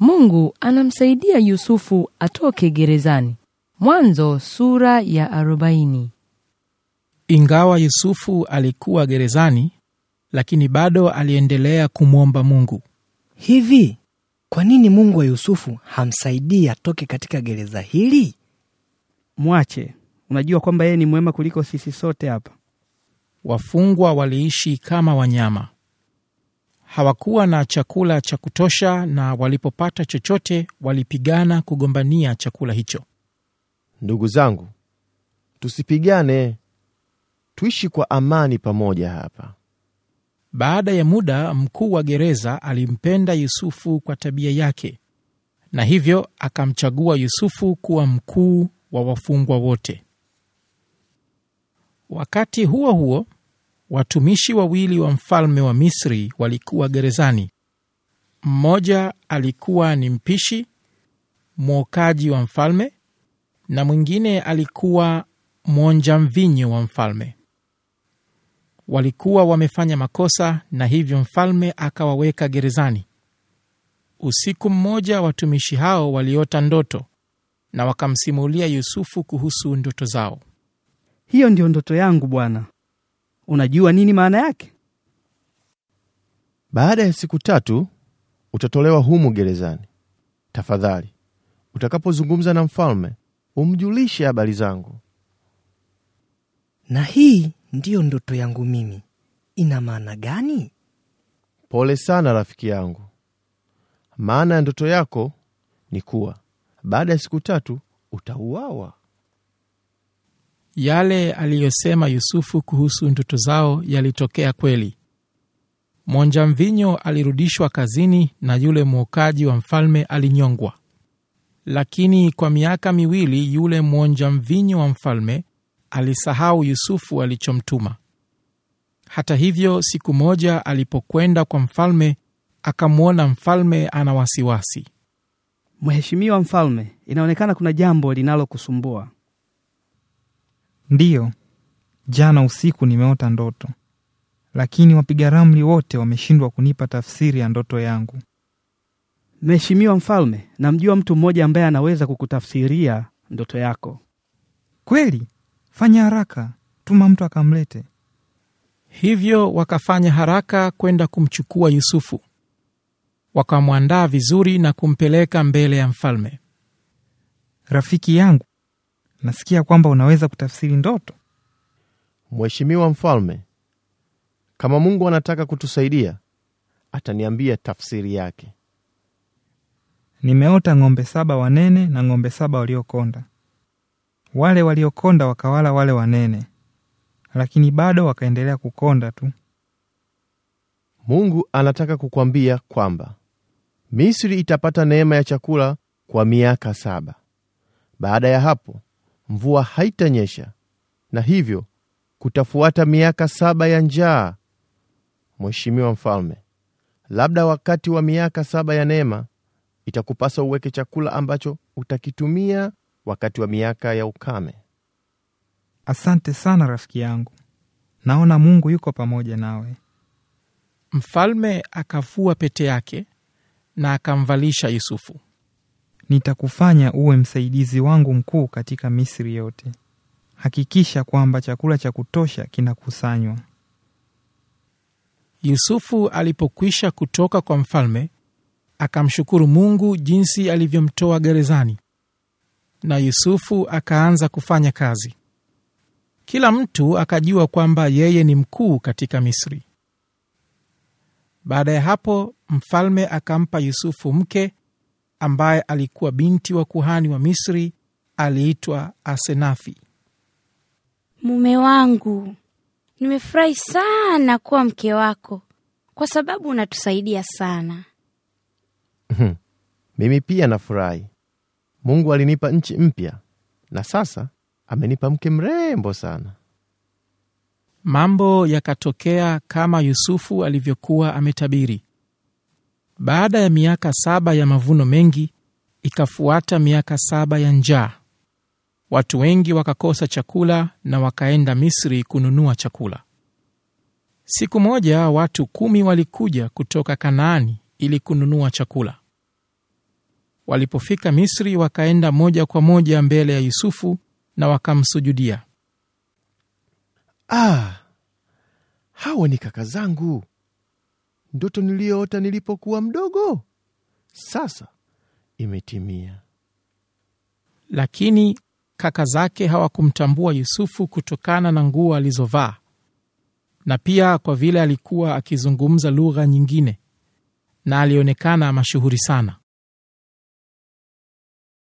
Mungu anamsaidia Yusufu atoke gerezani. Mwanzo sura ya arobaini. Ingawa Yusufu alikuwa gerezani, lakini bado aliendelea kumwomba Mungu. Hivi kwa nini Mungu wa Yusufu hamsaidii atoke katika gereza hili? Mwache, unajua kwamba yeye ni mwema kuliko sisi sote hapa. Wafungwa waliishi kama wanyama, hawakuwa na chakula cha kutosha, na walipopata chochote walipigana kugombania chakula hicho. Ndugu zangu, tusipigane, tuishi kwa amani pamoja hapa. Baada ya muda, mkuu wa gereza alimpenda Yusufu kwa tabia yake, na hivyo akamchagua Yusufu kuwa mkuu wa wafungwa wote. Wakati huo huo, watumishi wawili wa mfalme wa Misri walikuwa gerezani. Mmoja alikuwa ni mpishi mwokaji wa mfalme, na mwingine alikuwa mwonja mvinyo wa mfalme. Walikuwa wamefanya makosa, na hivyo mfalme akawaweka gerezani. Usiku mmoja, watumishi hao waliota ndoto na wakamsimulia Yusufu kuhusu ndoto zao. Hiyo ndiyo ndoto yangu bwana. Unajua nini maana yake? Baada ya siku tatu utatolewa humu gerezani. Tafadhali, utakapozungumza na mfalme umjulishe habari zangu. Na hii ndiyo ndoto yangu mimi. Ina maana gani? Pole sana rafiki yangu. Maana ya ndoto yako ni kuwa baada ya siku tatu utauawa. Yale aliyosema Yusufu kuhusu ndoto zao yalitokea kweli. Mwonja mvinyo alirudishwa kazini na yule mwokaji wa mfalme alinyongwa. Lakini kwa miaka miwili yule mwonja mvinyo wa mfalme alisahau Yusufu alichomtuma. Hata hivyo, siku moja alipokwenda kwa mfalme, akamwona mfalme ana wasiwasi. Mheshimiwa Mfalme, inaonekana kuna jambo linalokusumbua. Ndiyo, jana usiku nimeota ndoto, lakini wapiga ramli wote wameshindwa kunipa tafsiri ya ndoto yangu. Mheshimiwa Mfalme, namjua mtu mmoja ambaye anaweza kukutafsiria ndoto yako. Kweli? Fanya haraka, tuma mtu akamlete. Hivyo wakafanya haraka kwenda kumchukua Yusufu, wakamwandaa vizuri na kumpeleka mbele ya mfalme. Rafiki yangu, nasikia kwamba unaweza kutafsiri ndoto. Mheshimiwa mfalme, kama Mungu anataka kutusaidia, ataniambia tafsiri yake. Nimeota ng'ombe saba wanene na ng'ombe saba waliokonda. Wale waliokonda wakawala wale wanene, lakini bado wakaendelea kukonda tu. Mungu anataka kukwambia kwamba Misri itapata neema ya chakula kwa miaka saba. Baada ya hapo mvua haitanyesha, na hivyo kutafuata miaka saba ya njaa. Mheshimiwa mfalme, labda wakati wa miaka saba ya neema itakupasa uweke chakula ambacho utakitumia wakati wa miaka ya ukame. Asante sana rafiki yangu, naona Mungu yuko pamoja nawe. Mfalme akavua pete yake na akamvalisha Yusufu. Nitakufanya uwe msaidizi wangu mkuu katika Misri yote. Hakikisha kwamba chakula cha kutosha kinakusanywa. Yusufu alipokwisha kutoka kwa mfalme, akamshukuru Mungu jinsi alivyomtoa gerezani, na Yusufu akaanza kufanya kazi. Kila mtu akajua kwamba yeye ni mkuu katika Misri. Baada ya hapo, mfalme akampa Yusufu mke ambaye alikuwa binti wa kuhani wa Misri, aliitwa Asenathi. Mume wangu, nimefurahi sana kuwa mke wako kwa sababu unatusaidia sana. Mimi pia nafurahi. Mungu alinipa nchi mpya na sasa amenipa mke mrembo sana. Mambo yakatokea kama Yusufu alivyokuwa ametabiri. Baada ya miaka saba ya mavuno mengi, ikafuata miaka saba ya njaa. Watu wengi wakakosa chakula na wakaenda Misri kununua chakula. Siku moja watu kumi walikuja kutoka Kanaani ili kununua chakula. Walipofika Misri, wakaenda moja kwa moja mbele ya Yusufu na wakamsujudia. Ah, hawa ni kaka zangu, ndoto niliyoota nilipokuwa mdogo sasa imetimia. Lakini kaka zake hawakumtambua Yusufu kutokana na nguo alizovaa na pia kwa vile alikuwa akizungumza lugha nyingine na alionekana mashuhuri sana.